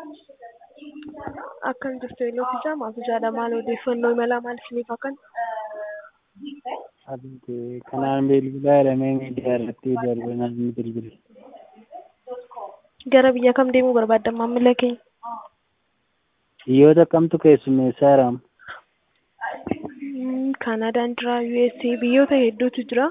Akkam jirtu Eeloofisaa maatu jaadha maal odeeffannoo imalaa maal isiniif akkan? Abdii kanaan bilbilaa jedhamee miidiyaa irratti darbinaan ni bilbile. Gara biyya kam deemuu barbaaddan maamila keenya? Biyyoota kamtu keessummeessaa jiraam? Kaanadaan jira, USA biyyoota hedduutu jira.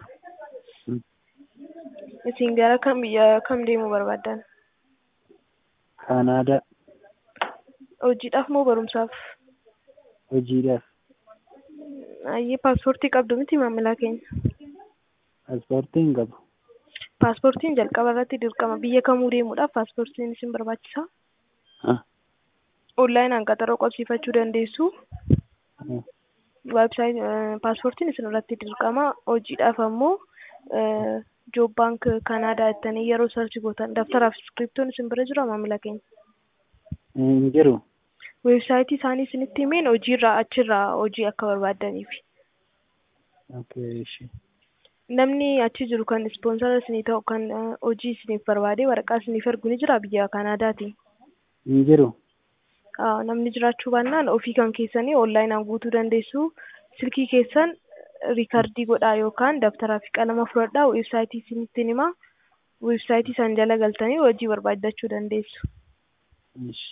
Isin gara kam biyya kam deemuu barbaaddan? Kaanaadaa Hojiidhaaf moo barumsaaf? hojiidhaaf. Ayyee paaspoortii qabdu miti maamila keenya? Paaspoortii hin qabu. Paaspoortiin jalqaba irratti dirqama. Biyya kamuu deemuudhaaf paaspoortiin isin barbaachisa? Ah, Onlaayinaan qaxaroo qabsiifachuu dandeessu. ah, Weebsaayit paaspoortiin isin irratti dirqama. Hojiidhaaf ammoo joob baank Kanaadaa jettanii yeroo sarchi gootan daftaraaf iskiriptoon isin bira jira maamila keenya. Hin jiru. Weebsaayitii isaanii isinitti himeen hojiirraa achirraa hojii akka barbaaddaniif. Okay, ishi. Namni achi jiru kan ispoonsara isinii ta'u kan hojii isiniif barbaade waraqaa isiniif ergu ni jira biyya Kanaadaati. Hin jiru. Aa, Namni jiraachuu baannaan ofii kan keessanii onlaayinaan guutuu dandeessu. Silkii keessan riikardii godhaa yookaan dabtaraa fi qalama fudhadhaa weebsaayitii isinitti himaa. Weebsaayitii san jala galtanii hojii barbaaddachuu dandeessu. Ishi.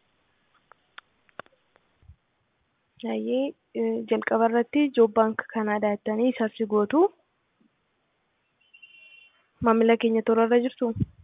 Ayyee jalqaba irratti joob baank Kanaadaa jettanii sarchi gootu. Maamila keenya tola irra jirtu.